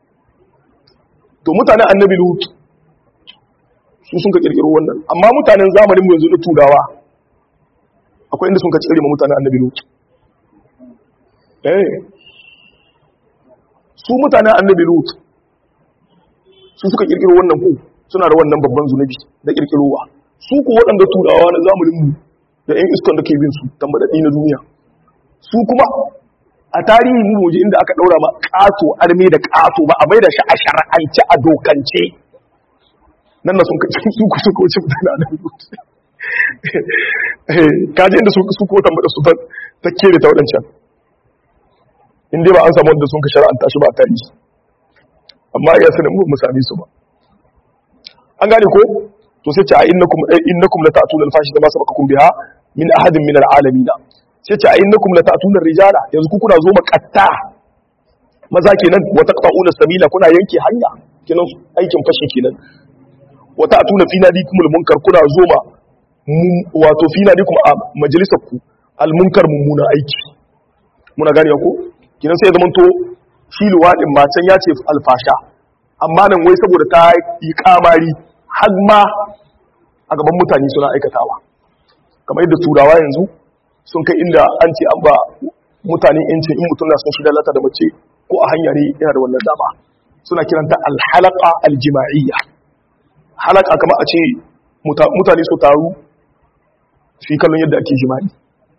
to mutanen annabi lut su sun ka kirkiro wannan amma mutanen zamanin mu yanzu na turawa akwai inda sun ka tsire ma mutanen annabi lut eh su mutanen annabi lut su suka kirkiro wannan ku suna da wannan babban zunubi da kirkirowa su ku waɗanda turawa na zamanin mu da yan iskan da ke bin su tambadadi na duniya su kuma a tarihi mu waje inda aka daura ma kato arme da kato ba a bai da shi a shar'ance a dokance nan na sun kaci su ku suka wuce mutane a nan kaji inda su ko tambada su ta kere ta waɗancan in dai ba an samu wanda sun ka shara'anta shi ba a tarihi amma ya sanin mu sami su ba an gane ko to sai ce a innakum innakum la ta'tuna al-fashi kama sabaqakum biha min ahadin min al-alamin sai ce a innakum la ta'tuna rijala yanzu ku kuna zo makatta maza kenan wa taqta'una sabila kuna yanke hanya kenan aikin fashi kenan wa ta'tuna fi nadikumul munkar kuna zo ma wato fi nadikum a majalisar ku al munkar mummuna aiki muna gane ko kenan sai zaman to shi luwadin ma can ya ce alfasha amma nan wai saboda ta yi kamari har ma a gaban mutane suna aikatawa kamar yadda turawa yanzu sun kai inda an ce an ba mutane yancin in mutum na sun shi lalata da mace ko a hanya ne yana da wannan dama suna kiranta alhalaka aljima'iyya halaka kama a ce mutane su taru su yi kallon yadda ake jima'i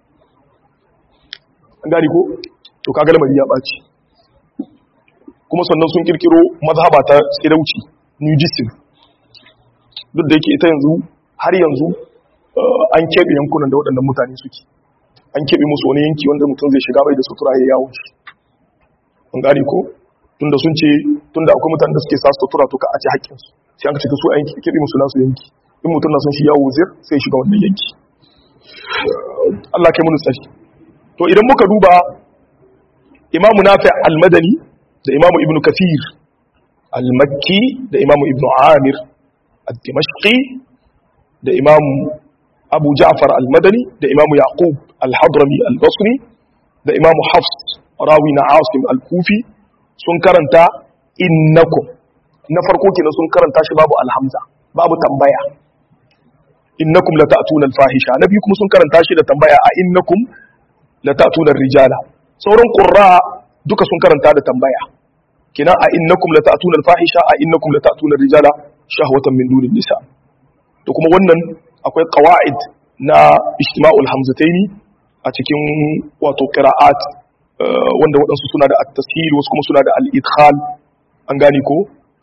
an gani ko to kaga lamari ya ɓaci kuma sannan sun kirkiro mazhaba ta tsirauci nudism duk da yake ita yanzu har yanzu an keɓe yankunan da waɗannan mutane suke an keɓe musu wani yanki wanda mutum zai shiga bai da sutura ya yawon shi an gane ko tunda sun ce tunda akwai mutane da suke sa sutura to ka a ce haƙƙinsu sai an ka ce su an keɓe musu nasu yanki in mutum na son shi yawo zir sai shiga wannan yanki Allah kai mun tsari to idan muka duba imamu nafi al-madani da imamu ibnu kafir al-makki da imamu ibnu amir al-dimashqi da imamu abu ja'far al-madani da imamu yaqub al-hadrami al-basri da imamu hafs rawi na asim al-kufi sun karanta innakum na farko kenan sun karanta shi babu alhamza babu tambaya innakum lata'tuna al-fahisha nabi kuma sun karanta shi da tambaya a innakum lata'tuna ar-rijala sauran qurra duka sun karanta da tambaya kina a innakum lata'tuna al-fahisha a innakum lata'tuna ar-rijala shahwatan min dunin nisa to kuma wannan akwai qawaid na ijtima'ul hamzataini a cikin wato qira'at wanda waɗansu suna da at-tashil wasu kuma suna da al-idkhal an gane ko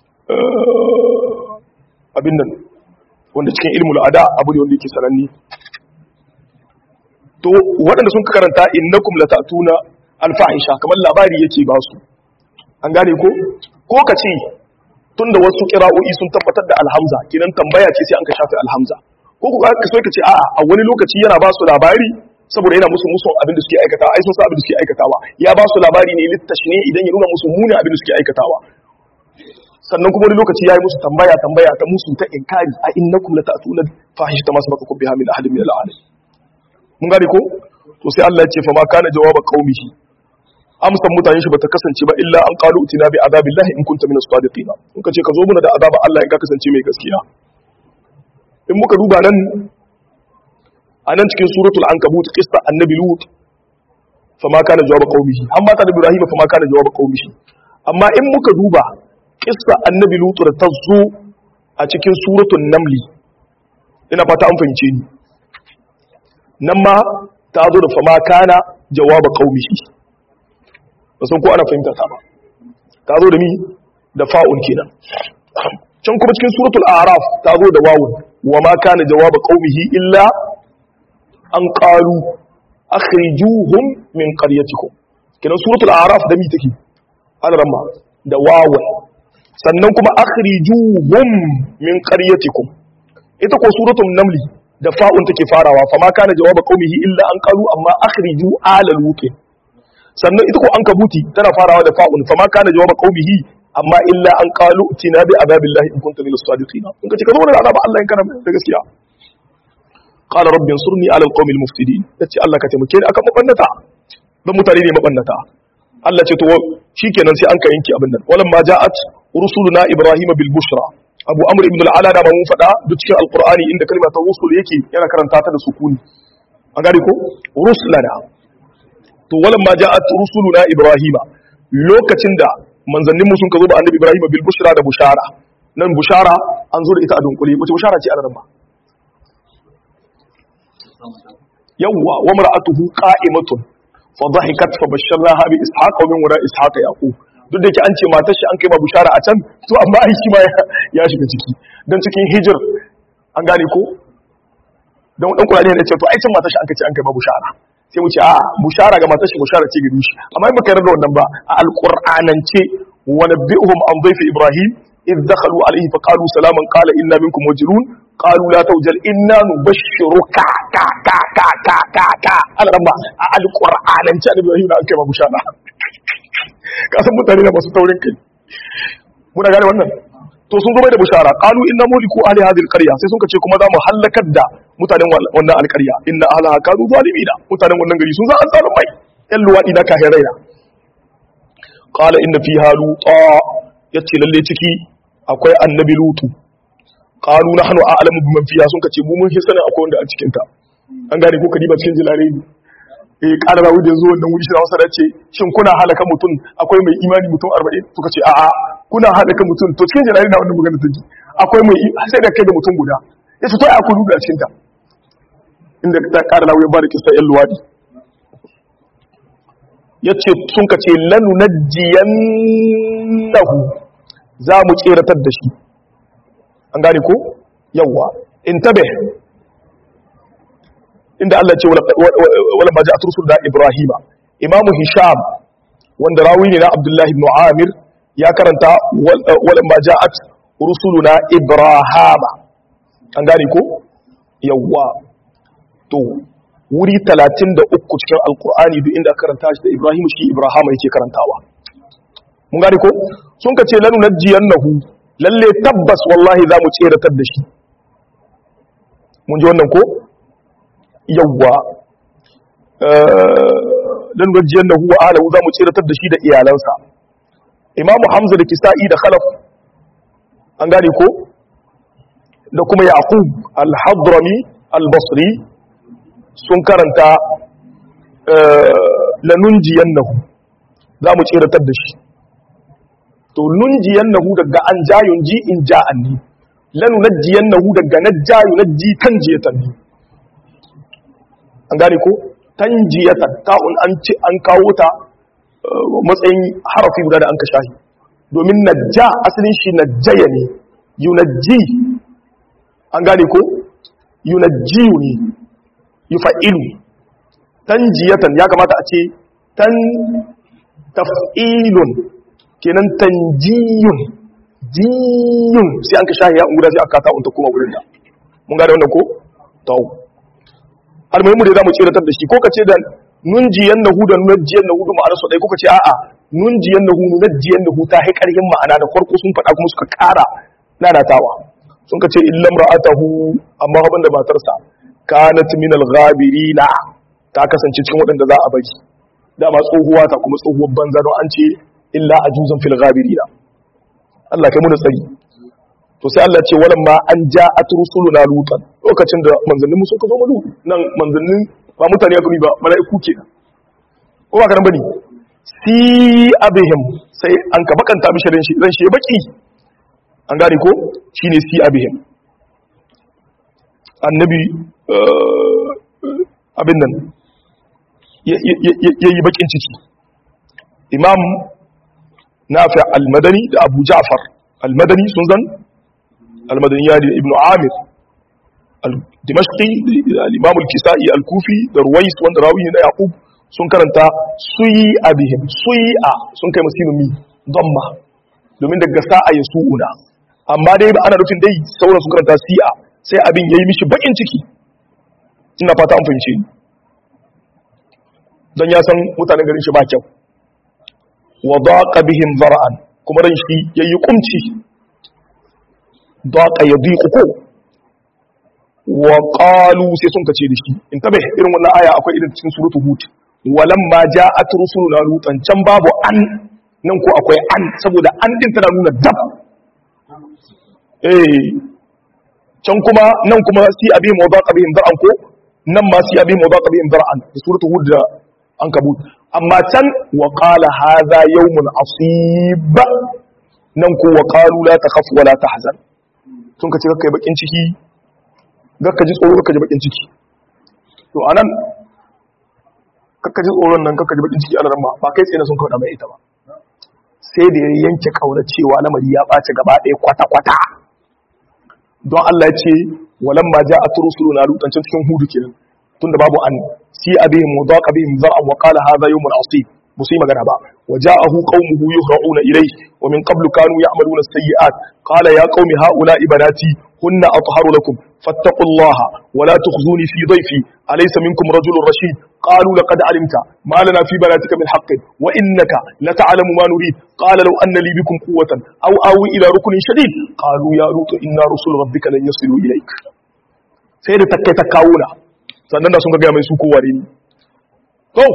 abin nan wanda cikin ilmul ada abu ne wanda yake sananni to waɗanda sun karanta innakum lata'tuna al-fahisha kamar labari yake ba su an gane ko ko ka ce tunda wasu kira'o'i sun tabbatar da alhamza kinan tambaya ce sai an ka shafe alhamza ko ku ka so ka ce a'a a wani lokaci yana ba su labari saboda yana musu musu abin da suke aikatawa ai sun san abin da suke aikatawa ya ba su labari ne littashne idan ya nuna musu muni abin da suke aikatawa sannan kuma wani lokaci yayi musu tambaya tambaya ta musu ta inkari a innakum la ta'tuna fahishata ma sabaqakum biha min ahadin min al-alamin mun gane ko to sai Allah ya ce fa ma kana jawaba qaumihi amsan mutane shi bata kasance ba illa an qalu utina bi azabillahi in kunta min as-sadiqin in ka ce ka zo muna da azaba Allah in ka kasance mai gaskiya in muka duba nan a nan cikin suratul ankabut qissa annabi lut fa ma kana jawaba qaumihi amma ta da ibrahim fa ma kana jawaba qaumihi amma in muka duba qissa annabi lut da ta zo a cikin suratul namli ina fata an fahimce ni nan ma ta zo da fa ma kana jawaba qaumihi ba san ko ana fahimta ta ba ta zo da mi da fa'un kenan can kuma cikin suratul a'raf ta zo da wawun wa ma kana jawaba qaumihi illa an qalu akhrijuhum min qaryatikum kenan suratul a'raf da mi take alaramma da wawun sannan kuma akhrijuhum min qaryatikum ita ko suratul namli da fa'un take farawa fa ma kana jawaba qaumihi illa an qalu amma akhriju ala lutin sannan ita ko an kabuti tana farawa da fa'un fa ma kana jawaba qaumihi amma illa an qalu tina bi azabillahi in kunta minas sadiqin in kace ka zo da azaba Allah in kana da gaskiya qala rabbi ansurni ala alqawmi almufsidin yace Allah ka taimake ni akan mabannata dan mutane ne mabannata Allah ce to shikenan sai an ka yanki abin nan walam ma ja'at rusuluna ibrahima bil bushra abu amr ibn al-ala da mun fada duk cikin alqur'ani inda kalmar ta rusul yake yana karanta ta da sukuni an gane ko rusulana to walam ma ja'at rusuluna ibrahima lokacin da manzannin mu sun ka zo da annabi ibrahima bil bushra da bushara nan bushara an zo da ita a dunkule wace bushara ce a nan ba yawwa wa mar'atuhu qa'imatun fa dhahikat fa basharnaha bi ishaqa wa min wara ishaqa yaqub duk da yake an ce matar shi an kai ma bushara a can to amma ai shi ma ya shiga ciki dan cikin hijir an gane ko dan dan Qur'ani ne ya ce to ai can matar shi an kace an kai ma bushara sai mu ce a bushara ga matar shi bushara ce gari shi amma in baka yarda da wannan ba a alqur'anance wa nabbi'uhum an dhayfi ibrahim idh dakhalu alayhi fa qalu salaman qala inna minkum wajilun qalu la tawjal inna nubashshiruka ka ka ka ka ka ka ana ran ba a alqur'anance annabi ibrahim da an kai ma bushara ka san mutane na masu taurin kai muna gane wannan to sun zo mai da bushara qalu inna muliku ahli hadhihi alqarya sai sun ce kuma za mu halakar da mutanen wannan alqarya inna ahlaha kanu zalimina mutanen wannan gari sun za an zalun mai yan luwadi da kahin raina qala inna fiha luta yace lalle ciki akwai annabi lutu qalu nahnu a'lamu biman fiha sun kace mu mun fi sanin akwai wanda a cikin ta an gane ko kadiba cikin jilare ne eh ƙara rawu da yanzu wannan wuri shi Hausa da ce shin kuna halaka mutum akwai mai imani mutum 40 suka ce a'a kuna halaka mutum to cikin jalali na wannan magana take akwai mai sai da kai da mutum guda yace to ai akwai rubu a cikin ta inda ta ƙara rawu ya bada kisa yan luwadi yace sun ka ce lanu najiyannahu za mu tseratar da shi an gane ko yawwa intabih inda Allah ce wala ma ja'at rusul da Ibrahima Imam Hisham wanda rawi ne na Abdullah ibn Amir ya karanta wala ma ja'at rusuluna Ibrahima an gane ko yawa to wuri 33 cikin alqur'ani duk inda karanta shi da Ibrahim shi Ibrahima yake karantawa mun gane ko sun ka ce lanu najiyannahu lalle tabbas wallahi za mu tseratar da shi mun ji wannan ko yawwa dan gajiyar da huwa alahu za mu tsiratar da shi da iyalansa imamu hamza da kisa'i da khalaf an gane ko da kuma yaqub al-hadrami al-basri sun karanta lanunjiyannahu za mu tsiratar da shi to nunjiyannahu daga an jayun ji in ja'an ne lanu najjiyannahu daga najjayu najji tanjiyatan ne an gane ko tanjiyatan ta'un an ci an kawo ta matsayin harafi guda da an ka shahi domin najja asalin shi najjaya ne yunajji an gane ko yunajjiyu ne yufa'ilu tanjiyatan ya kamata a ce tan taf'ilun kenan tanjiyun jiyun sai an ka shahi ya guda sai aka ta unta kuma wurin da mun gane wannan ko to almuhimu da zamu tsiratar da shi ko kace da nunjiyan nahu da nunjiyan nahu ma'ana su dai ko kace a'a nunjiyan nahu nunjiyan nahu ta hai karhin ma'ana da farko sun faɗa kuma suka ƙara lalatawa sun kace illam ra'atahu amma haban da matarsa kanat min al-ghabirina ta kasance cikin waɗanda za a bari dama tsohuwa ta kuma tsohuwar banza don an ce illa ajuzan fil ghabirina Allah kai mu da tsari to sai Allah ce walan ma an ja'at rusuluna lutan lokacin da manzannin mu suka zo mu nan manzannin ba mutane ya gani ba mala'iku kenan ko ba karan bane si abihim sai an ka bakanta mishi ran shi ran shi baki an gane ko shine si abihim annabi abin nan yayi bakin ciki imam nafi al-madani da abu ja'far al-madani sun zan al-madani ya da ibn amir al-dimashqi al-imam al-kisa'i al-kufi da ruwais wanda rawi ne na yaqub sun karanta suyi abihim suyi a sun kai masinu mi damma domin daga sa'a ya su'una amma dai ba ana rufin dai sauran sun karanta si'a sai abin yayi mishi bakin ciki ina fata an fahimce ni don ya san mutanen garin shi ba kyau wa daqa bihim zara'an kuma ran shi yayi kumci daqa yadiqu ko wa qalu sai sun kace da shi in tabe irin wannan aya akwai irin cikin suratul hud walamma ja'at rusuluna lutan can babu an nan ko akwai an saboda an din tana nuna dab eh can kuma nan kuma si abi mawdaqa bihim zar'an ko nan ma si abi mawdaqa bihim zar'an suratul hud da an kabut amma can wa qala hadha yawmun asib nan ko wa qalu la takhaf wa la tahzan sun kace kai bakin ciki ka ji tsoro ka ji bakin ciki to anan kakka ji tsoron nan kakka ji bakin ciki alaran ma ba kai tsaye sun kauda mai ita ba sai da ya yanke kauna cewa lamari ya ɓace gaba ɗaya kwata-kwata don Allah ya ce walamma ja'at rusuluna lutan cikin hudu kenan tunda babu an si abihim mudaqa bihim zar'an wa qala hadha yawmun asib musu yi magana ba wa ja'ahu qaumuhu yuhra'una ilayhi wa min qablu kanu ya'maluna as-sayyi'at qala ya qaumi ha'ula'i banati hunna atharu lakum fattaqullaha wa la tukhzuni fi dhayfi alaysa minkum rajulun rashid qalu laqad alimta ma lana fi banatika min haqqin wa innaka lata'lamu ma nurid qala law anna li bikum quwwatan aw awi ila ruknin shadid qalu ya lutu inna rusul rabbika lan yasilu ilayk sai da takkai ta kawuna sannan da sun ga mai su kowa ne to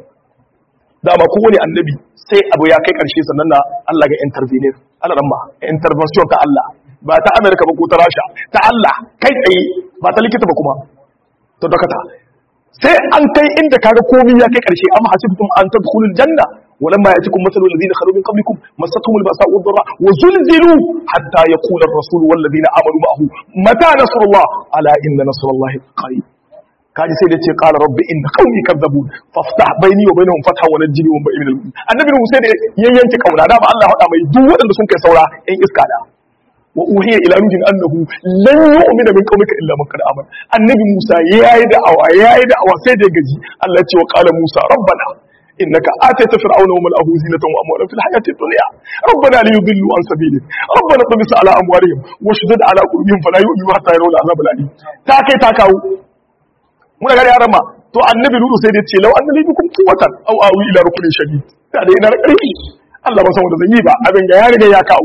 dama kowane annabi sai abu ya kai karshe sannan na Allah ga intervenir Allah ramma intervention ta Allah ba ta Amerika ba ko ta Rasha ta Allah kai tsaye ba ta likita ba kuma to dakata sai an kai inda kaga komai ya kai karshe amma hasibtum an tadkhulul janna ولما ياتكم مثل الذين خلوا من قبلكم مستهم الباساء والضراء وزلزلوا حتى يقول الرسول والذين امنوا معه متى نصر الله الا ان نصر الله قريب kaji sai da ce qala rabbi inna qaumi kadzabun faftah baini wa bainahum fatha wa najjini wa ba'in al annabi Musa da yayyanke kauna da ba Allah hada mai duk waɗanda sun kai saura ɗan iska da wa uhiya ila nuhin annahu lan yu'mina min qaumika illa man qad amana annabi Musa yayi da awa yayi da awa sai da gaji Allah ya ce wa qala Musa rabbana إنك آتيت فرعون وملأه زينة وأموالا في الحياة الدنيا ربنا ليضلوا عن سبيلك ربنا طمس على أموالهم واشدد على قلوبهم فلا يؤمنوا حتى يروا العذاب الأليم تاكي تاكاو muna gari yaran ma to annabi lulu sai dai ce lau annabi bikum quwwatan aw awi ila rukunin shadid da dai ina da karfi Allah ba san wanda zan yi ba abin ga ya riga ya kawo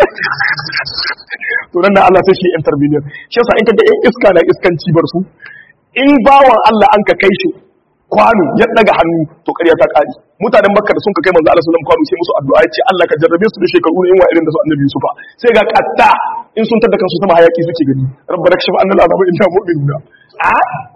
to nan da Allah sai shi intervenir shi yasa in kaga yan iska na iskanci bar su in bawan Allah an ka kai shi kwano ya daga hannu to ƙarya ta ƙari mutanen makka da sun ka kai manzo Allah sallallahu alaihi wasallam kwano sai musu addu'a ya ce Allah ka jarrabe su da shekaru ne wa irin da su annabi Yusufa sai ga katta in sun tada kansu sama hayaki suke gani rabbana kashif annal azaba inna mu'minuna a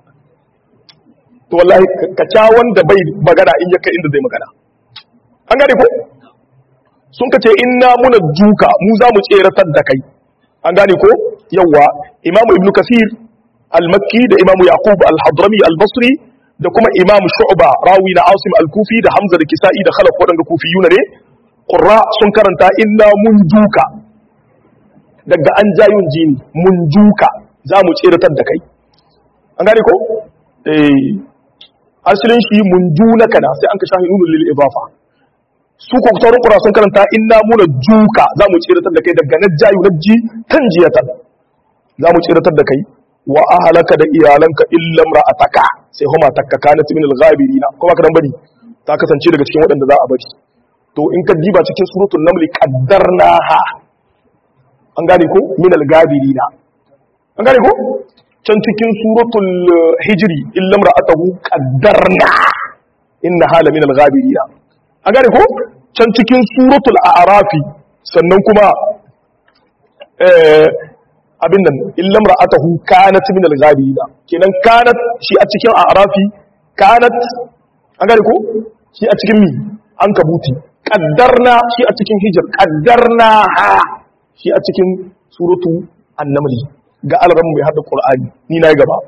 to wallahi ka ca wanda bai magana in ya kai inda zai magana an gane ko sun ka ce inna muna duka mu za mu tseratar da kai an gane ko yawa imamu ibnu kasir al-makki da imamu yaqub al-hadrami al-basri da kuma imamu shu'ba rawi na asim al-kufi da hamza da kisa'i da khalaf wadanda kufiyuna ne qurra sun karanta inna mun duka daga an jayun jini mun duka za mu tseratar da kai an gane ko eh asalin shi mun junaka na sai an ka shahi nunul lil idafa su ko sauran ƙura sun karanta inna muna juka za mu tsiratar da kai daga najjayu najji kan jiyatan za mu tsiratar da kai wa ahalaka da iyalanka illam ra'ataka sai huma takka kanat min al-ghabirina kuma kadan bari ta kasance daga cikin waɗanda za a bari to in ka diba cikin suratul naml qaddarnaha an gane ko min al-ghabirina an gane ko can cikin suratul hijri illam ra'atahu qaddarna inna hala min al-ghabirina an gane ko can cikin suratul a'rafi sannan kuma abin nan illam ra'atahu kanat min al-ghabirina kenan kanat shi a cikin a'rafi kanat an gane ko shi a cikin mi an kabuti qaddarna shi a cikin hijr qaddarna ha shi a cikin suratu an-naml ga alran mai hada qur'ani ni na gaba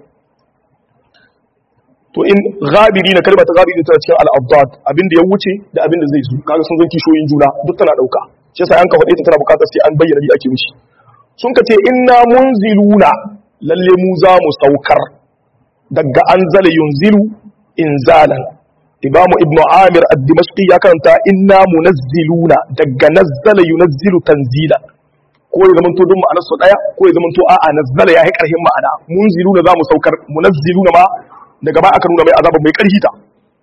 to in ghabiri na kalmar ta ghabiri tana cikin al-abdad abinda ya wuce da abinda zai zo kaga sun zanki shoyin juna duk tana dauka shi yasa an ka faɗe ta tana bukatar sai an bayyana bi ake mishi sun ka ce inna munziluna lalle mu za mu saukar daga anzala yunzilu inzalan imamu ibnu amir ad-dimashqi ya karanta inna munazziluna daga nazzala yunazzilu tanzila ko ya zamanto duk ma'anar su daya ko ya zamanto a'a nazzala ya yi karhin ma'ana munziluna za mu saukar munazziluna ma daga baya aka nuna mai azaba mai ƙarfi ta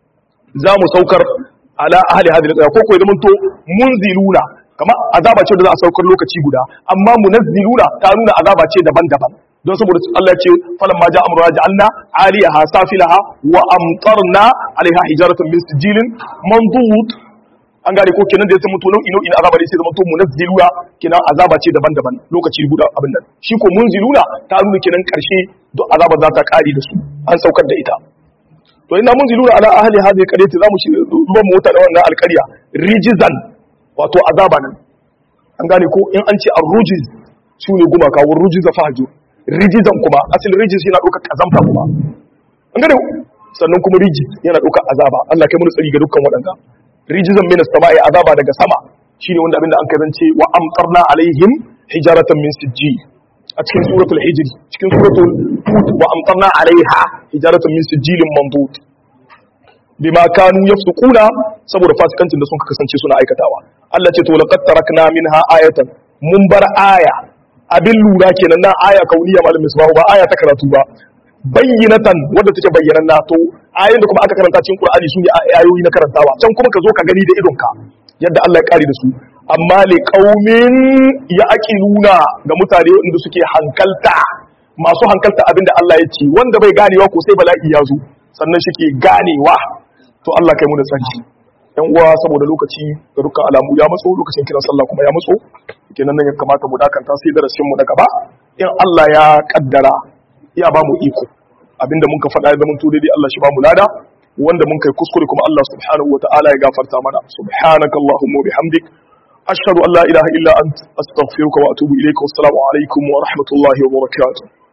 za mu saukar ala ahli hadhihi al ko ko ya zamanto munziluna kama azaba ce da za a saukar lokaci guda amma munazziluna ta nuna azaba ce daban-daban don saboda Allah ya ce falan ma ja amruna ja'alna aliyaha safilaha wa amtarna alaiha hijaratan min sijilin mandud an gane ko kenan da ya zama to nau'i nau'in azaba ne sai zama to munazziluna kenan azaba ce daban-daban lokaci guda abin nan shi ko munziluna ta nuna kenan karshe duk azaba za ta kare da su an saukar da ita to ina munziluna ala ahli hadhihi qaryati zamu shi ruwan mota da wannan alƙarya rijizan wato azaba nan an gane ko in an ce ar-rujiz su ne gumaka wa rujiza fahjur rijizan kuma asalin rijiz yana ɗaukar kazamta kuma an gane sannan kuma rijiz yana ɗaukar azaba Allah kai mun tsari ga dukkan waɗanda rijizan min as-sama'i azaba daga sama shine wanda abinda an karance wa amtarna alaihim hijaratan min sijji a cikin suratul hijr cikin suratul hud wa amtarna alaiha hijaratan min sijilin mandud bima kanu yafsukuna saboda fasikancin da sun kasance suna aikatawa Allah ce to laqad tarakna minha ayatan mun bar aya abin lura kenan na aya kauniya malam misbahu ba aya ta karatu ba bayyinatan wadda take bayyananna to ayoyin da kuma aka karanta cikin Qur'ani su ne ayoyi na karantawa can kuma ka zo ka gani da idonka yadda Allah ya kare da su amma li qaumin yaqiluna ga mutane wanda suke hankalta masu hankalta abinda Allah ya ce wanda bai ganewa ko sai bala'i ya zo sannan shi ke ganewa to Allah kai mu da tsari yan uwa saboda lokaci da dukkan alamu ya matso lokacin kiran sallah kuma ya matso kenan nan ya kamata mu dakanta sai darasin mu na gaba in Allah ya kaddara ya ba mu iko abinda mun ka faɗa ya zama to daidai Allah shi ba mu lada wanda mun kai kuskure kuma Allah subhanahu wataala ya gafarta mana subhanakallahumma bihamdik ashhadu an la ilaha illa ant astaghfiruka wa atubu ilayka wassalamu alaikum wa rahmatullahi wa barakatuh